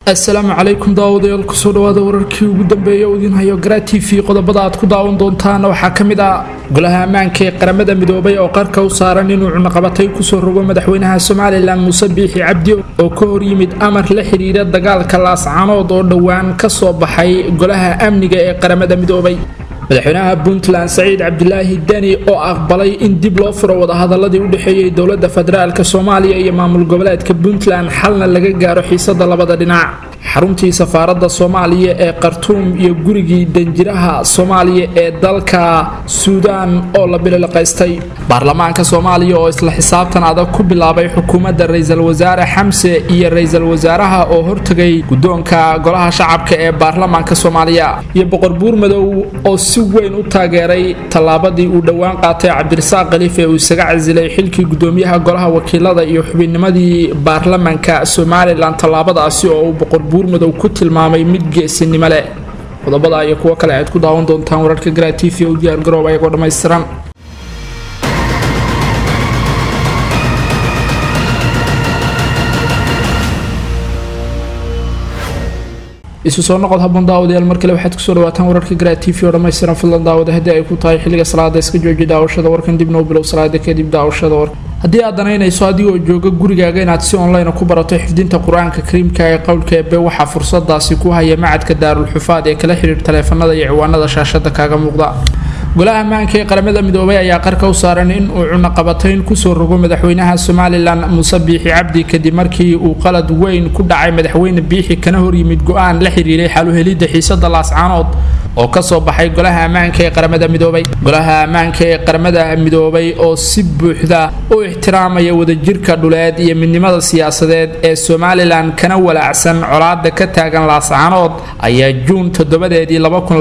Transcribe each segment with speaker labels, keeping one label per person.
Speaker 1: assalaamu calaykum daawadayaal kusoo dhawaada wararkii ugu dambeeya u idiin hayo garaa t v qodobada aad ku daawan doontaan waxaa ka mid ah golaha ammaanka ee qaramada midoobay oo qarka u saaran inuu cunaqabatay kusoo rogo madaxweynaha somalilan muuse biixi cabdi oo ka hor yimid amar la xidhiira dagaalka laascanood oo dhowaan ka soo baxay golaha amniga ee qaramada midoobay madaxweynaha puntland saciid cabdilaahi deni oo aqbalay in dib loo furo wadahadaladii u dhexeeyey dowladda federaalk soomaaliya iyo maamul goboleedka puntland xalna laga gaaro xiisada labada dhinac xaruntii safaaradda soomaaliya ee khartuum iyo gurigii danjiraha soomaaliya ee dalka suudaan oo la bililiqaystay baarlamaanka soomaaliya oo isla xisaabtan adag ku bilaabay xukuumadda ra-iisul wasaare xamse iyo ra-iisul wasaaraha oo hortegay guddoonka golaha shacabka ee baarlamaanka soomaaliya iyo boqor buurmadow oo si weyn u taageeray tallaabadii uu dhowaan qaatay cabdirasaaq khaliif ee uu isaga casilay xilkii gudoomiyaha golaha wakiilada iyo xubinnimadii baarlamaanka somalilan tallaabadaasi oo uu boqor buurmadow ku tilmaamay mid geesinimo leh qodobada iyo kuwo kale aad ku daawan doontaan wararka garaa t v u diyaar garoob ayagoo dhammaystiran isu soo noqod habboon daawadayaal mar kale waxaad kusoo dhawaataan wararka garaa t v oo dhammaystiran fadlan daawada haddii ay ku tahay xilliga salaada iska jooji daawashada warkan dibna u bilow salaada kadib daawashada warka haddii aad danaynayso adigoo jooga gurigaaga inaad si online ku barato xifdinta qur-aanka kariimka ee qowlka eebe waxaa fursadaasi ku haya macadka daarulxufaad ee kala xidhiir taleefanada iyo ciwaanada shaashada kaaga muuqda golaha ammaanka ee qaramada midoobay ayaa qarka u saaran in uu cunaqabatayn kusoo rogo madaxweynaha somalilan muuse biixi cabdi kadib markii uu qalad weyn ku dhacay madaxweyne biixi kana hor yimid go-aan la xiriiray xaluhelidda xiisada laascaanood oo kasoo baxay golaha ammaanka ee qaramada midoobay golaha ammaanka ee qaramada midoobay oo si buuxda u ixtiraamaya wadajirka dhuleed iyo midnimada siyaasadeed ee somalilan kana walaacsan colaada ka taagan laascaanood ayaa juun toddobadeedii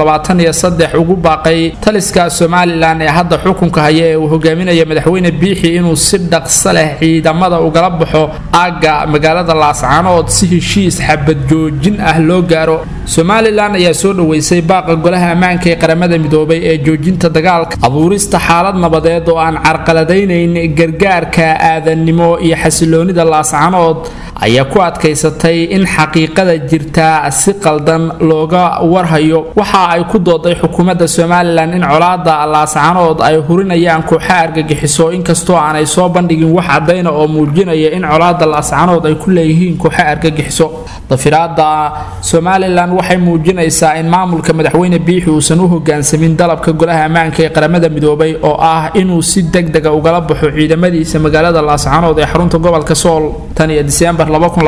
Speaker 1: ugu baaqay taliska somalilan ee hadda xukunka haya ee uu hogaaminaya madaxweyne biixi inuu si dhaqso leh ciidamada ugala baxo aagga magaalada laascaanood si heshiis xabad joojin ah loo gaaro somalilan ayaa soo dhoweysay baaqa golaha ammaanka ee qaramada midoobay ee joojinta dagaalka abuurista xaalad nabadeed oo aan carqaladaynayn gargaarka aadannimo iyo xasiloonida laascaanood ayaa ku adkaysatay in xaqiiqada jirta si qaldan looga warhayo waxa ay ku dooday xukuumadda somalilan in colaada laascaanood ay hurinayaan kooxa argagixiso inkastoo aanay soo bandhigin wax cadayna oo muujinaya in colaada laascaanood ay ku leeyihiin kooxa argagixiso dafiraada somalilan waxay muujinaysaa in maamulka madaxweyne biixi uusan u hogaansamin dalabka golaha ammaanka ee qaramada midoobay oo ah inuu si degdega ugala baxo ciidamadiisa magaalada laascaanood ee xarunta gobolka sool tan iyo diseembar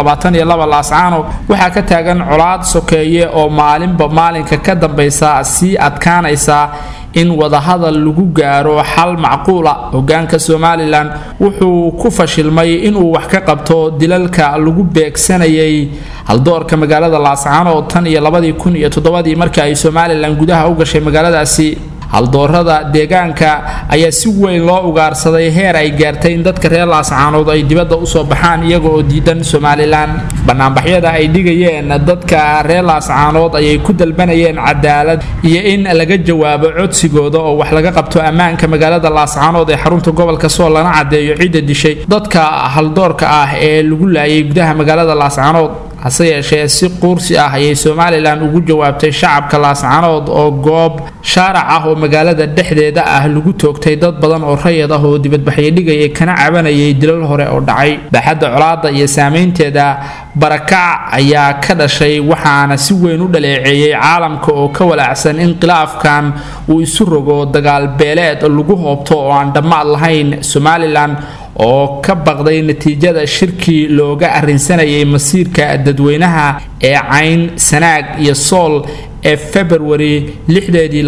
Speaker 1: laascaano waxaa ka taagan colaad sokeeye oo maalinba maalinka ka dambaysa sii adkaanaysa in wadahadal lagu gaaro xal macquula hogaanka somalilan wuxuu ku fashilmay inuu wax ka qabto dilalka lagu beegsanayay haldoorka magaalada laascaanood tan iyo labadii kun iyo toddobadii markii ay somalilan gudaha u gashay magaaladaasi haldoorada deegaanka ayaa si weyn loo ugaarsaday heer ay gaartay in dadka reer laascaanood ay dibadda usoo baxaan iyaga oo diidan somalilan banaanbaxyada ay dhigayeen dadka reer laascaanood ayay ku dalbanayeen cadaalad iyo in laga jawaabo codsigooda oo wax laga qabto ammaanka magaalada laascaanood ee xarunta gobolka sool lana caddeeyo cidda dishay dadka haldoorka ah ee lagu laayay gudaha magaalada laascaanood hase yeeshee si quursi ah ayay somalilan ugu jawaabtay shacabka laascaanood oo goob shaarac ah oo magaalada dhexdeeda ah lagu toogtay dad badan oo rayad ah oo dibadbaxyo dhigayay kana cabanayay dilal hore oo dhacay baaxadda colaada iyo saameynteeda barakac ayaa ka dhashay waxaana si weyn u dhaleeceeyey caalamka oo ka walaacsan in khilaafkan uu isu rogo dagaal beeleed lagu hoobto oo aan dhammaad lahayn somalilan oo ka baqday natiijada shirkii looga arrinsanayay masiirka dadweynaha ee cayn sanaag iyo sool ee februari lixdeedii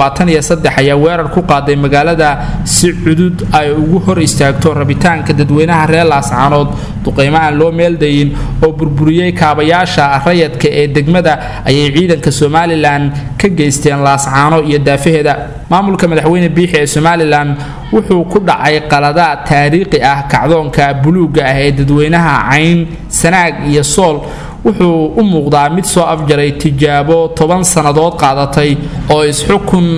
Speaker 1: ayaa weerar ku qaaday magaalada si cudud ay ugu hor istaagto rabitaanka dadweynaha reer laascaanood duqeymo aan loo meeldayin oo burburiyey kaabayaasha rayadka ee degmada ayay ciidanka somalilan ka geysteen laascaano iyo daafaheeda maamulka madaxweyne biixi ee somalilan wuxuu ku dhacay qaladaad taariikhi ah kacdoonka buluuga ah ee dadweynaha cayn sanaag iyo sool wuxuu u muuqdaa mid soo afjaray tijaabo toban sannadood qaadatay oo isxukun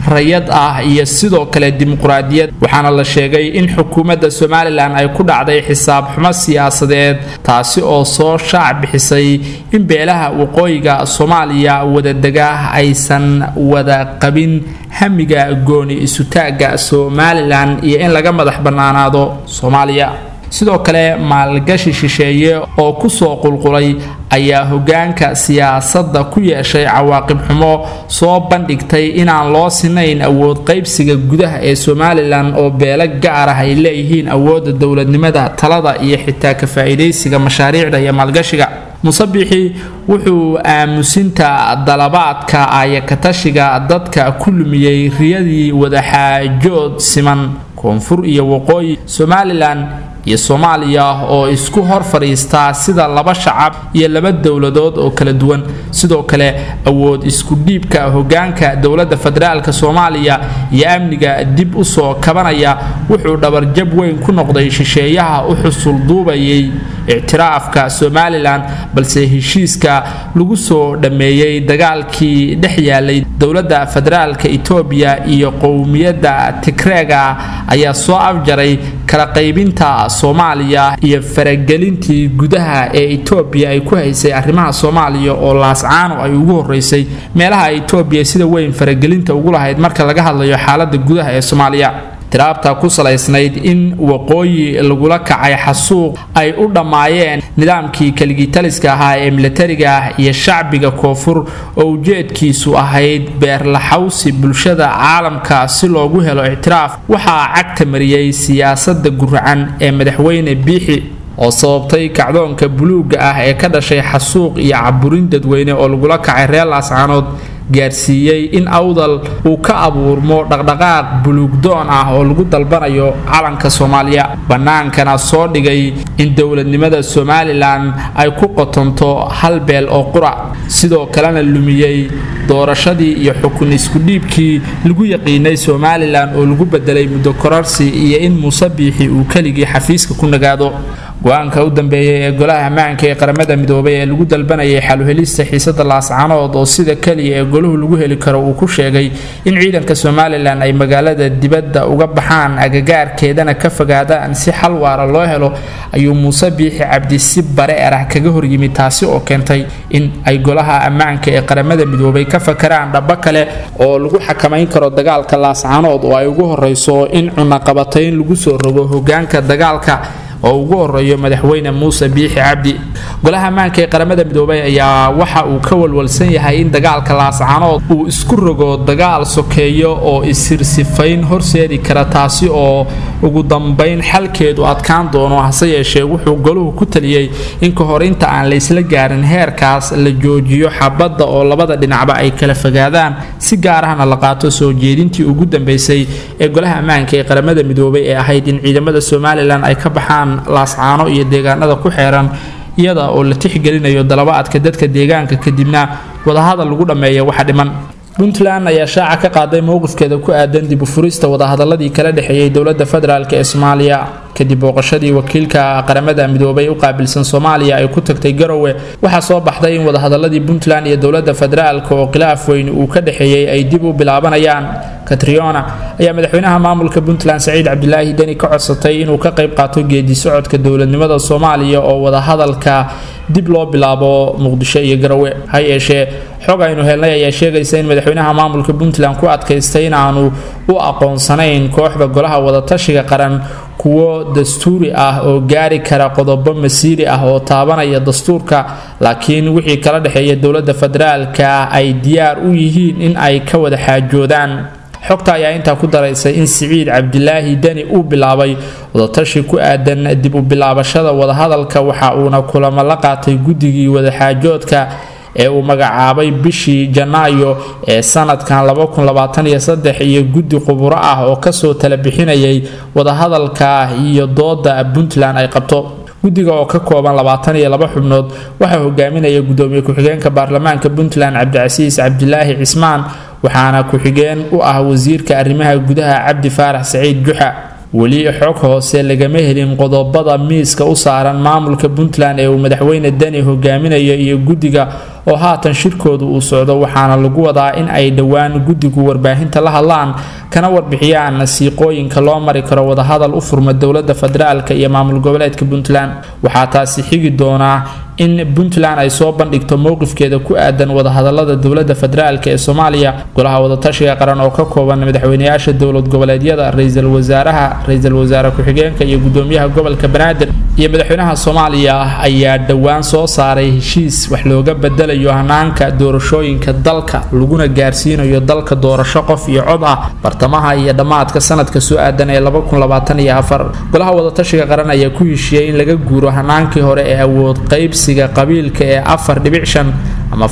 Speaker 1: rayad ah iyo sidoo kale dimuqraadiyad waxaana la sheegay in xukuumadda somalilan ay ku dhacday xisaab xumo siyaasadeed taasi oo soo shaac bixisay in beelaha waqooyiga soomaaliya wadadega aysan wada qabin hamiga gooni isutaagga somalilan iyo in laga madax bannaanaado soomaaliya sidoo kale maalgashi shisheeye oo kusoo qulqulay ayaa hogaanka siyaasadda ku yeeshay cawaaqib xumo soo bandhigtay inaan loo sinayn awood qaybsiga gudaha ee somalilan oo beelo gaar ah ay leeyihiin awoodda dowladnimada talada iyo xitaa ka faa'iidaysiga mashaariicda iyo maalgashiga musabixi wuxuu aamusinta dalabaadka ayakatashiga dadka ku lumiyey riyadii wadaxaajood siman koonfur iyo waqooyi somalilan iyo soomaaliya oo isku hor fadhiistaa sida laba shacab iyo laba dowladood oo kala duwan sidoo kale awood isku dhiibka hogaanka dowladda federaalk soomaaliya iyo amniga dib u soo kabanaya wuxuu dhabarjab weyn ku noqday shisheeyaha u xusul duubayay ictiraafka somalilan balse heshiiska lagu soo dhammeeyey dagaalkii dhex yaalay dowladda federaalk etoobiya iyo qowmiyadda tigreega ayaa soo afjaray kala qaybinta soomaaliya iyo faragelintii gudaha ee etoobiya ay ku haysay arrimaha soomaaliya oo laascaano ay ugu horeysay meelaha etoobiya sida weyn faragelinta ugu lahayd marka laga hadlayo xaalada gudaha ee soomaaliya tiraabta ku salaysnayd in waqooyi lagula kacay xasuuq ay u dhammaayeen nidaamkii keligitaliska ahaa ee milatariga ah iyo shacbiga koonfur oo ujeedkiisu ahayd beerlaxawsi bulshada caalamka si loogu helo ictiraaf waxaa cagta mariyey siyaasada guracan ee madaxweyne biixi oo sababtay kacdoonka buluugga ah ee ka dhashay xasuuq iyo caburin dadweyne oo lagula kacay reer laascaanood gaarsiiyey in awdal uu ka abuurmo dhaqdhaqaaq buluugdoon ah oo lagu dalbanayo calanka soomaaliya bannaankana soo dhigay in dowladnimada somalilan ay ku qotonto hal beel oo qura sidoo kalena lumiyey doorashadii iyo xukun iskudhiibkii lagu yaqiinay somalilan oo lagu bedelay muddo korarsi iyo in muuse biixi uu keligii xafiiska ku nagaado go-aanka u dambeeyay ee golaha ammaanka ee qaramada midoobay ee lagu dalbanayay xaluhelista xiisada laascanood oo sida keliya ee goluhu lagu heli karo uu ku sheegay in ciidanka somalilan ay magaalada dibadda uga baxaan agagaarkeedana ka fogaadaan si xal waara loo helo ayuu muuse biixi cabdi si bare erah kaga horyimid taasi oo keentay in ay golaha ammaanka ee qaramada midoobay ka fakaraan dhabo kale oo lagu xakamayn karo dagaalka laascanood oo ay ugu horeyso in cunaqabatayn lagu soo rogo hogaanka dagaalka oo ugu horeeyo madaxweyne muuse biixi cabdi golaha ammaanka ee qaramada midoobay ayaa waxa uu ka walwalsan yahay in dagaalka laascanood uu isku rogo dagaal sokeeyo oo isirsifayn horseedi kara taasi oo ugu dambayn xalkeedu adkaan doono hase yeeshee wuxuu goluhu ku taliyey in ka hor inta aan laysla gaarin heerkaas la joojiyo xabadda oo labada dhinacba ay kala fogaadaan si gaar ahna la qaato soo jeedintii ugu dambeysay ee golaha ammaanka ee qaramada midoobay ee ahayd in ciidamada somalilan ay ka baxaan laascaano iyo deegaanada ku xeeran iyada oo la tixgelinayo dalabaadka dadka deegaanka kadibna wadahadal lagu dhammeeya waxa dhiman puntland ayaa shaaca ka qaaday mowqifkeeda ku aadan dib u furista wadahadaladii kala dhexeeyey dowladda federaalk ee soomaaliya kadib booqashadii wakiilka qaramada midoobay u qaabilsan soomaaliya ay ku tagtay garowe waxaa soo baxday in wadahadaladii puntland iyo dowladda federaalk oo khilaaf weyn uu ka dhexeeyey ay dib u bilaabanayaan katriona ayaa madaxweynaha maamulka puntland saciid cabdilaahi deni ka codsatay inuu ka qayb qaato geedi socodka dowladnimada soomaaliya oo wadahadalka dib loo bilaabo muqdisho iyo garowe ha yeeshee xog aynu helnay ayaa sheegaysa in madaxweynaha maamulka puntland ku adkaystay inaanu u aqoonsanayn kooxda golaha wadatashiga qaran kuwo dastuuri ah oo gaari kara qodobo masiiri ah oo taabanaya dastuurka laakiin wixii kala dhexeeya dowladda federaalka ay diyaar u yihiin in ay ka wada xaajoodaan xogta ayaa intaa ku daraysay in siciid cabdilaahi deni uu bilaabay wadatashi ku aadan dib u bilaabashada wadahadalka waxa uuna kulamo la qaatay guddigii wadaxaajoodka ee uu magacaabay bishii janaayo ee sanadkan iyo guddi quburo ah oo kasoo tala bixinayay wadahadalka iyo dooda puntland ay qabto guddiga oo ka kooban labaatan iyo laba xubnood waxaa hogaaminaya gudoomiye ku-xigeenka baarlamaanka puntland cabdicasiis cabdilaahi cismaan waxaana ku-xigeen u ah wasiirka arrimaha gudaha cabdi faarax saciid juxa weli xog hoose lagama helin qodobada miiska u saaran maamulka puntland ee uu madaxweyne deni hogaaminayo iyo guddiga oo haatan shirkooda uu socdo waxaana lagu wadaa in ay dhowaan guddigu warbaahinta la hadlaan kana warbixiyaan siiqooyinka loo mari karo wadahadal u furma dowlada federaalka iyo maamul goboleedka puntland waxaa taasi xigi doonaa in puntland ay soo bandhigto mowqifkeeda ku aadan wadahadalada dowlada federaalk ee soomaaliya golaha wadatashiga qaran oo ka kooban madaxweyneyaasha dowlad goboleedyada ra-iisul wasaaraha ra-iisul wasaare ku-xigeenka iyo gudoomiyaha gobolka banaadir iyo madaxweynaha soomaaliya ayaa dhowaan soo saaray heshiis wax looga bedelayo hanaanka doorashooyinka dalka laguna gaarsiinayo dalka doorasho qof iyo cod ah bartamaha iyo dhammaadka sanadka soo aadan ee golaha wadatashiga qaran ayaa ku heshiiyey in laga guuro hanaankii hore ee awood qaybsiga qabiilka ee afar dhibic shan ama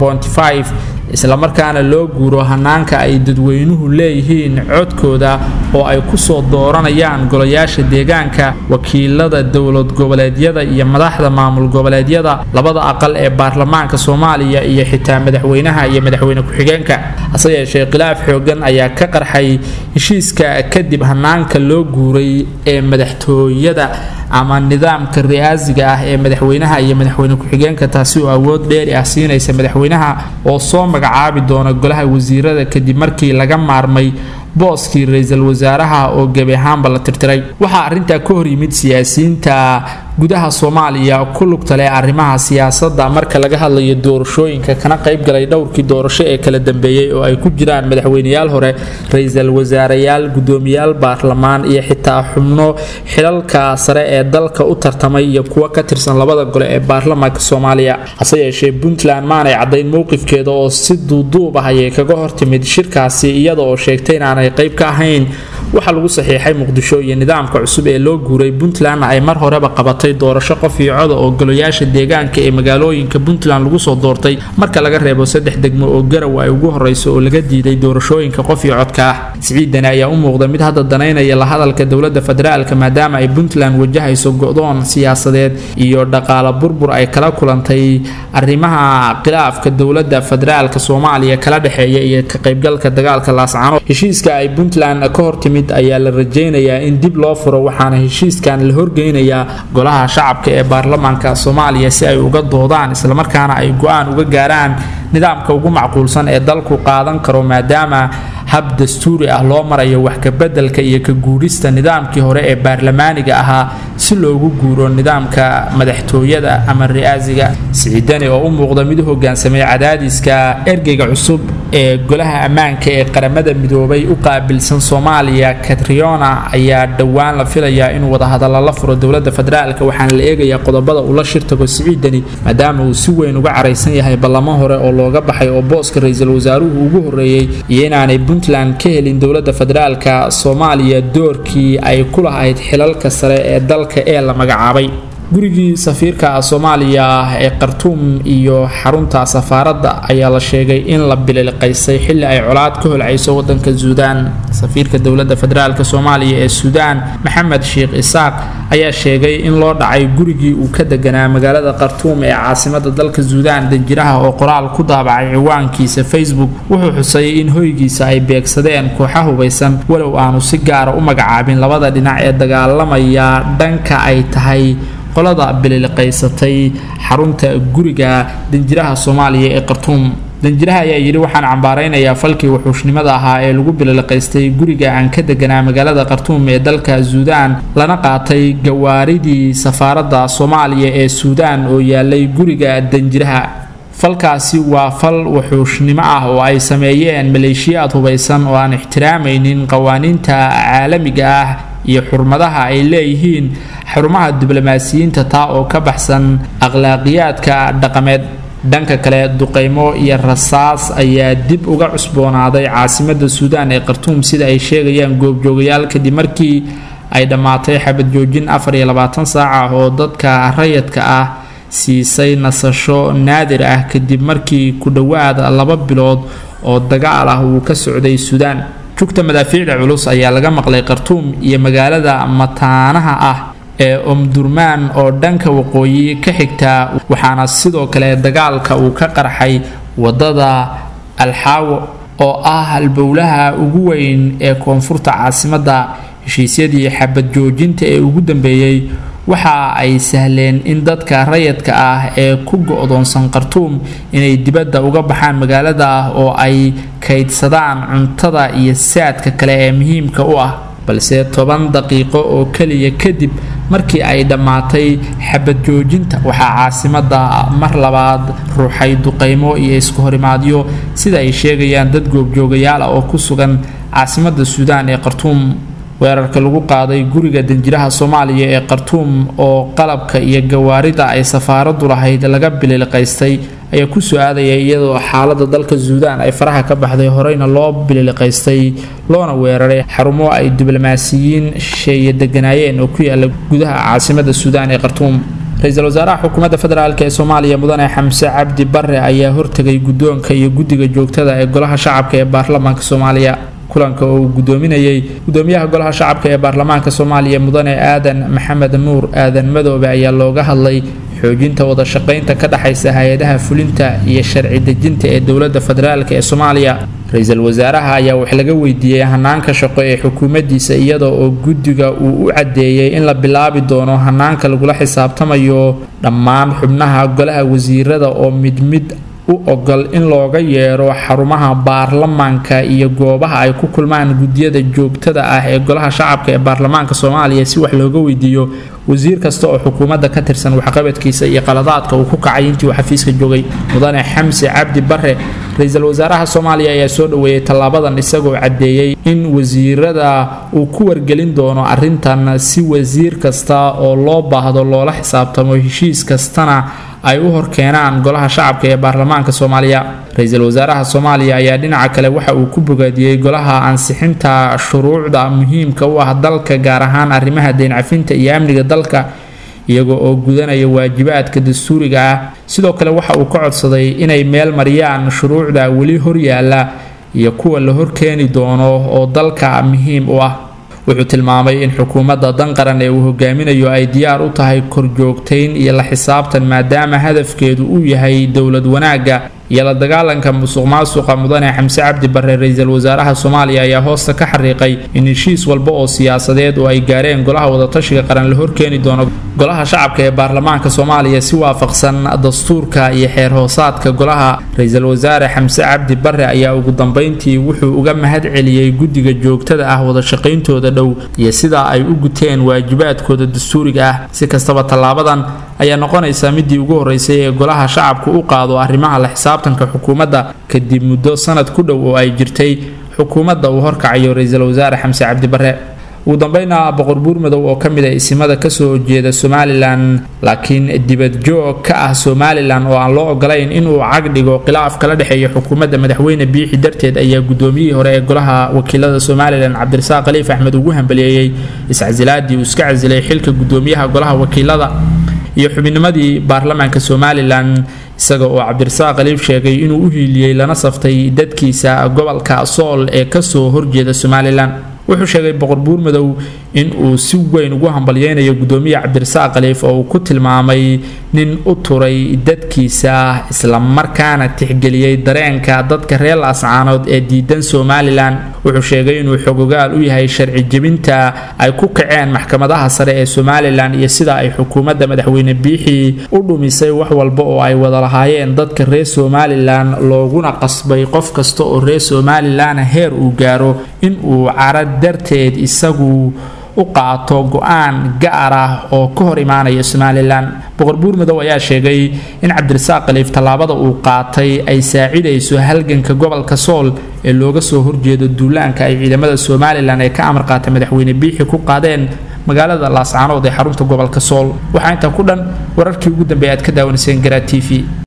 Speaker 1: islamarkaana loo guuro hanaanka ay dadweynuhu leeyihiin codkooda oo ay kusoo dooranayaan golayaasha deegaanka wakiilada dowlad goboleedyada iyo madaxda maamul goboleedyada labada aqal ee baarlamaanka soomaaliya iyo xitaa madaxweynaha iyo madaxweyne ku-xigeenka hase yeeshee khilaaf xoogan ayaa ka qarxay heshiiska kadib hanaanka loo guuray ee madaxtooyada ama nidaamka ri'aasiga ah ee madaxweynaha iyo madaxweyne ku-xigeenka taasi oo awood dheeri ah siinaysa madaxweynaha oo soo magacaabi doona golaha wasiirada kadib markii laga maarmay booskii ra-iisul wasaaraha oo gebi ahaanba la tirtiray waxaa arrintaa ka hor yimid siyaasiyiinta gudaha soomaaliya ku lugta leh arrimaha siyaasadda marka laga hadlayo doorashooyinka kana qaybgalay dhowrkii doorasho ee kala dambeeyey oo ay ku jiraan madaxweyneyaal hore ra-iisul wasaareyaal gudoomiyaal baarlamaan iyo xitaa xubno xilalka sare ee dalka u tartamay iyo kuwo ka tirsan labada gole ee baarlamaanka soomaaliya hase yeeshee puntland maanay caddayn mowqifkeeda oo si duuduub ah ayay kaga hortimid shirkaasi iyada oo sheegtay inaanay qayb ka ahayn waxaa lagu saxiixay muqdisho iyo nidaamka cusub ee loo guuray puntlandna ay mar horeba qabatay doorasho qof iyo coda oo golayaasha deegaanka ee magaalooyinka puntland lagu soo doortay marka laga reebo saddex degmo oo garow ay ugu horeyso oo laga diiday doorashooyinka qof iyo codka ah siciidani ayaa u muuqda mid hadda danaynaya la hadalka dowlada federaalka maadaama ay puntland wajahayso go-doon siyaasadeed iyo dhaqaalo burbur ay kala kulantay arrimaha khilaafka dowlada federaalka soomaaliya kala dhexeeya iyo ka qaybgalka dagaalka laascano heshiiska ay puntland ka hortimid ayaa la rajaynayaa in dib loo furo waxaana heshiiskan la horgeynayaa golaha shacabka ee baarlamaanka soomaaliya si ay uga doodaan islamarkaana ay go-aan uga gaaraan nidaamka ugu macquulsan ee dalku qaadan karo maadaama hab dastuuri ah loo marayo wax kabedelka iyo ka guurista nidaamkii hore ee baarlamaaniga ahaa si loogu guuro nidaamka madaxtooyada ama ri'aasiga siciidani oo u muuqda mid u hogaansamay cadaadiska ergeyga cusub ee golaha ammaanka ee qaramada midoobay u qaabilsan soomaaliya katriona ayaa dhowaan la filayaa inuu wadahadalla la furo dowlada federaalk waxaana la eegayaa qodobada uu la shirtago siciidani maadaama uu si weyn uga caraysan yahay ballamo hore oo looga baxay oo booska ra-iisul wasaaruhu ugu horeeyey iyo inaanay puntland ka helin dowlada federaalka soomaaliya doorkii ay ku lahayd xilalka sare ee dalka ee la magacaabay gurigii safiirka soomaaliya ee khartuum iyo xarunta safaaradda ayaa la sheegay in la bililqaysay xilli ay colaad ka holcayso wadanka suudaan safiirka dowlada federaalk soomaaliya ee suudaan maxamed sheekh isaaq ayaa sheegay in loo dhacay gurigii uu ka deganaa magaalada khartuum ee caasimada dalka suudaan danjiraha oo qoraal ku daabacay ciwaankiisa facebook wuxuu xusay in hoygiisa ay beegsadeen kooxa hubaysan walow aanu si gaara u magacaabin labada dhinac ee dagaalamaya dhanka ay tahay qolada bililiqaysatay xarunta guriga danjiraha soomaaliya ee khartuum danjiraha ayaa yidhi waxaan cambaaraynayaa falkii wuxuushnimada ahaa ee lagu bililiqaystay guriga aan ka deganaa magaalada khartuum ee dalka suudaan lana qaatay gawaaridii safaaradda soomaaliya ee suudaan oo yaalay guriga danjiraha falkaasi waa fal wuxuushnimo ah oo ay sameeyeen maleeshiyaad hubaysan oo aan ixtiraamaynin qawaaniinta caalamiga ah iyo xurmadaha ay leeyihiin xarumaha diblomaasiyiinta taa oo ka baxsan akhlaaqiyaadka dhaqameed dhanka kale duqeymo iyo rasaas ayaa dib uga cusboonaaday caasimada suudaan ee khartuum sida ay sheegayaan goobjoogayaal kadib markii ay dhammaatay xabad joojin afar iyo labaatan saac ah oo dadka rayadka ah siisay nasasho naadir ah kadib markii ku dhowaad laba bilood oo dagaal ah uu ka socday suudaan jugta madaafiicda culus ayaa laga maqlay khartuum iyo magaalada mataanaha ah ee omdurmaan oo dhanka waqooyi ka xigta waxaana sidoo kale dagaalka uu ka qarxay wadada alxaawo oo ah halbowlaha ugu weyn ee koonfurta caasimadda heshiisyadii xabad joojinta ee ugu dambeeyey waxa ay sahleen in dadka rayadka ah ee ku go-doonsan khartuum inay dibadda uga baxaan magaalada oo ay kaydsadaan cuntada iyo saadka kale ee muhiimka u ah balse toban daqiiqo oo keliya kadib markii ay dhammaatay xabad joojinta waxaa caasimada mar labaad ruuxay duqaymo iyo isku horimaadyo sida ay sheegayaan dad goobjoogayaal ah oo ku sugan caasimada suudaan ee khartuum weerarka lagu qaaday guriga danjiraha soomaaliya ee khartuum oo qalabka iyo gawaarida ay safaaradu lahayd laga bililiqaystay ayaa kusoo aadaya iyadoo xaalada dalka suudaan ay faraha ka baxday horeyna loo bililiqaystay loona weeraray xarumo ay diblomaasiyiin shisheeye deganaayeen oo ku yaala gudaha caasimada suudaan ee khartuum ra-iisul wasaaraha xukuumadda federaalk ee soomaaliya mudane xamse cabdi bare ayaa hortegay guddoonka iyo guddiga joogtada ee golaha shacabka ee baarlamaanka soomaaliya kulanka oo uu gudoominayay gudoomiyaha golaha shacabka ee baarlamaanka soomaaliya mudane aadan maxamed nuur aadan madoobe ayaa looga hadlay xoojinta wada shaqaynta ka dhexaysa hay-adaha fulinta iyo sharci dejinta ee dowladda federaalk ee soomaaliya ra-iisul wasaaraha ayaa wax laga weydiiyey hanaanka shaqo ee xukuumaddiisa iyada oo guddiga uu u caddeeyey in la bilaabi doono hanaanka lagula xisaabtamayo dhammaan xubnaha golaha wasiirada oo mid mid u ogol in looga yeero xarumaha baarlamaanka iyo goobaha ay ku kulmaan guddiyada joogtada ah ee golaha shacabka ee baarlamaanka soomaaliya si wax looga weydiiyo wasiir kasta oo xukuumadda ka tirsan waxqabadkiisa iyo qaladaadka uu ku kacay intii uu xafiiska joogay mudane xamse cabdi bare ra-iisul wasaaraha soomaaliya ayaa soo dhoweeyey tallaabadan isagoo caddeeyey in wasiirada uu ku wargelin doono arrintan si wasiir kasta oo loo baahdo loola xisaabtamo heshiis kastana ay u horkeenaan golaha shacabka ee baarlamaanka soomaaliya ra-iisul wasaaraha soomaaliya ayaa dhinaca kale waxa uu ku bogaadiyey golaha ansixinta shuruucda muhiimka u ah dalka gaar ahaan arrimaha deyncafinta iyo amniga dalka iyaga oo gudanaya waajibaadka dastuuriga ah sidoo kale waxa uu ka codsaday inay meel mariyaan shuruucda weli horyaala iyo kuwa la horkeeni doono oo dalka muhiim u ah wuxuu tilmaamay in xukuumadda danqaran ee uu hogaaminayo ay diyaar u tahay korjoogtayn iyo la xisaabtan maadaama hadafkeedu uu yahay dowlad wanaagga iyo la dagaalanka musuq maasuqa mudane xamse cabdi bare ra-iisul wasaaraha soomaaliya ayaa hoosta ka xariiqay in heshiis walba oo siyaasadeed oo ay gaareen golaha wadatashiga qaran la horkeeni doono golaha shacabka ee baarlamaanka soomaaliya si waafaqsan dastuurka iyo xeer hoosaadka golaha ra-iisul wasaare xamse cabdi bare ayaa ugu dambeyntii wuxuu uga mahad celiyey guddiga joogtada ah wadashaqayntooda dhow iyo sidaa ay u guteen waajibaadkooda dastuuriga ah si kastaba tallaabadan ayaa noqonaysa midii ugu horeysay ee golaha shacabku u qaado arrimaha la xisaabtanka xukuumadda kadib muddo sanad ku dhow oo ay jirtay xukuumadda uu horkacayo ra-iisul wasaare xamse cabdi bare ugu dambeyna boqor buurmadow oo ka mid a isimada kasoo jeeda somalilan laakiin dibadjoog ka ah somalilan oo aan loo ogolayn inuu cag dhigo khilaaf kala dhexeeya xukuumadda madaxweyne biixi darteed ayaa gudoomiyihii hore ee golaha wakiilada somalilan cabdirasaaq khaliif axmed ugu hambaliyeeyey iscasilaadii uu iska casilay xilka gudoomiyaha golaha wakiilada iyo xubinimadii baarlamaanka somalilan isaga oo cabdirasaaq khaliif sheegay inuu u hiiliyey lana saftay dadkiisa gobolka sool ee kasoo horjeeda somalilan wuxuu sheegay boqor buurmadow in uu si weyn ugu hambalyeynayo gudoomiye cabdirasaaq khaliif oo uu ku tilmaamay nin u turay dadkiisa islamarkaana tixgeliyey dareenka dadka reer laascaanood ee diidan somalilan wuxuu sheegay inuu xogogaal u yahay sharci jebinta ay ku kaceen maxkamadaha sare ee somalilan iyo sida ay xukuumadda madaxweyne biixii u dhumisay wax walba oo ay wada lahaayeen dadka reer somalilan looguna qasbay qof kasta oo reer somalilan heer uu gaaro in uu cara darteed isagu u qaato go-aan gaar ah oo ka hor imaanaya somalilan boqor buurmadow ayaa sheegay in cabdirasaaq khaliif tallaabada uu qaatay ay saacidayso halganka gobolka sool ee looga soo horjeedo duulaanka ay ciidamada somalilan ee ka amar qaata madaxweyne biixi ku qaadeen magaalada laascaanood ee xarunta gobolka sool waxaa intaa ku dhan wararkii ugu dambeeya aad ka daawanayseen garaa t v